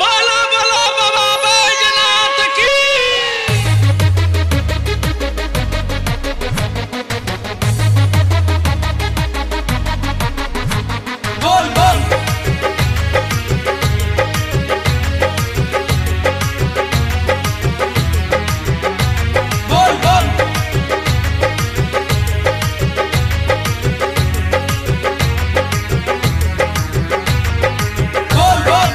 बोला बोला बाबा बैजनाथ की बोल बोल बोल बोल बोल बोल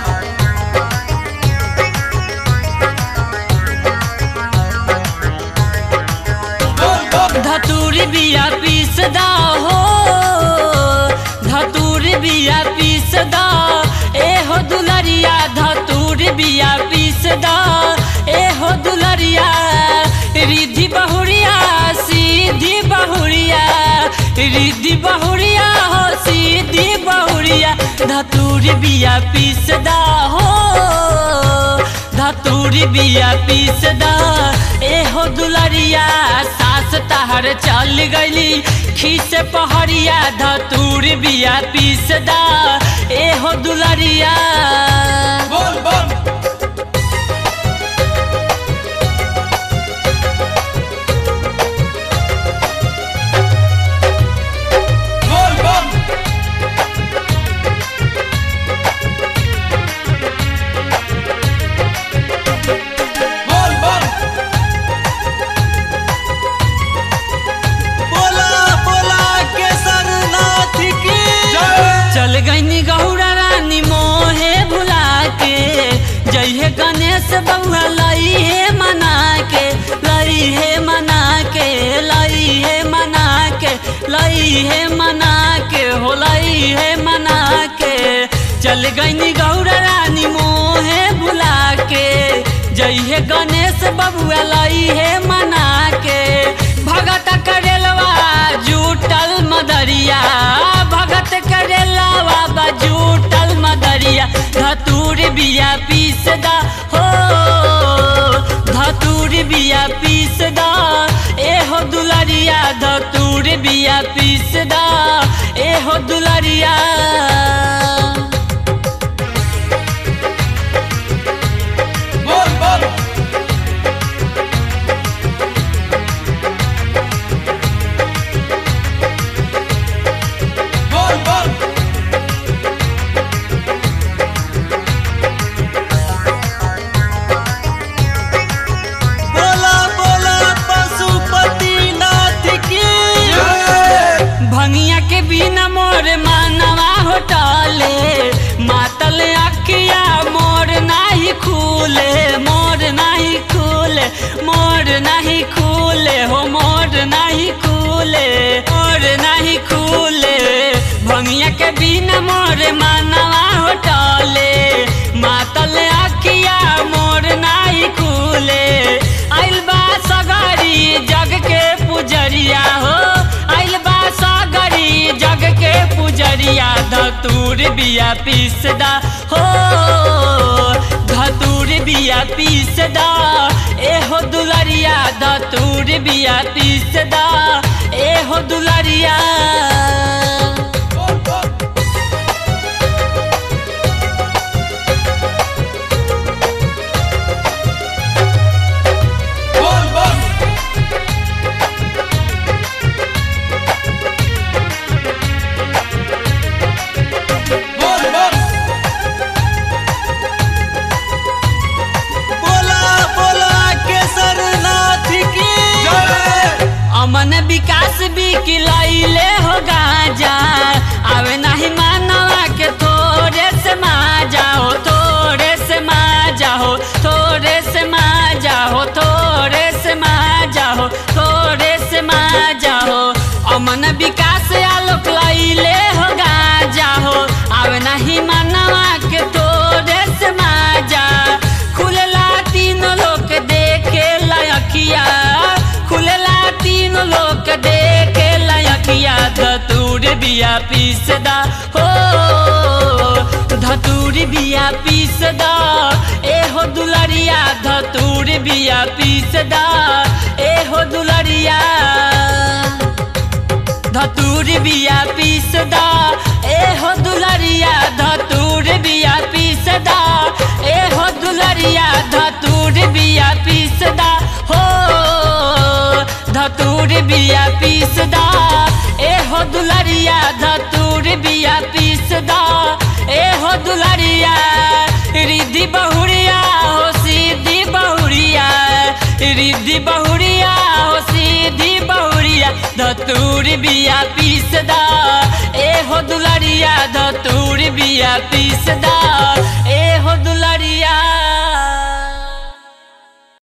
बोल बोल धतूरी बिया पीसदा हो धतूरी बिया पीसदा ए हो दुलरिया धतूरी बिया पीसदा ए हो दुलरिया रिद्धि बहुरिया सीधी बहुरिया रिद्धि बहुरिया हो सीधी बहुरिया धतूरी बिया पीसदा हो धतूरी बिया पीसदा ए हो दुलरिया सास तहर चल गईली खीस पहरिया धतूरी बिया पीसदा ए हो दुलरिया बोल बोल बोल बोल बोल बोल बोला बोला केसरनाथ की जय चल गईनी गौरा रानी मोहे भुला के जइहे गणेश बउआ लई हे मना के लई हे मना के लई हे मना के लई हे मना के हो लई हे मना के चल गईनी गौरा रानी मोहे भुला के जइहे गणेश बबुआ लई हे मना के भगत करेलवा जूटल मदरिया भगत करेलवा बजूटल मदरिया धतूर बिया पीसदा हो धतूर बिया पीसदा ए हो दुलरिया धतूर बिया पीसदा ए हो दुलरिया बोल बोल बोल बोल बोला बोला पशुपतिनाथ की जय भंगिया के बिना मोर मानवा होटले मातल अखिया मोर नाही खूले मोर नाही खूले मोर नाही खूले हो मोर नाही खूले मोर नाही खूले भंगिया के बिना मोर मानवा होटले मातल अखिया मोर नाही खूले आइल बा सगरी जग के पुजरिया हो आइल बा सगरी जग के पुजरिया धतूर बिया पीसदा हो धतूर बिया पीसदा ए हो दुलरिया धतूर बिया पीसदा ए हो दुलरिया बोल बोल बोल बोल बोल बोल बोला बोला केसरनाथ की जय अमन विकास भी किलाइले हो गाजा आवे नहीं मानवा के थोड़े से मा जाओ थोड़े से मा जाओ थोड़े से मा जाओ थोड़े से मा जाओ थोड़े से मा जाओ अमन विकास आलोक लाइले हो गाजा हो आवे नहीं मानवा के थोड़े से मा जा खुलला तीन लोग देखे लयखिया खुलला तीन लोग देखे लयखिया धतूर बिया पीसदा हो धतूर बिया पीसदा ए हो दुलरिया धतूर बिया पीसदा ए हो दुलरिया धतूर बिया पीसदा ए हो दुलरिया धतूर बिया पीसदा ए हो धतूर बिया पीस दा ए हो दुलरिया धतूर बिया पीस दा ए हो दुलरिया रिद्धि बहुरिया हो सीधी बहुरिया रिद्धि बहुरिया हो सीधी बहुरिया धतूर बिया पीस दा ए हो दुलरिया धतूर बिया पीस दा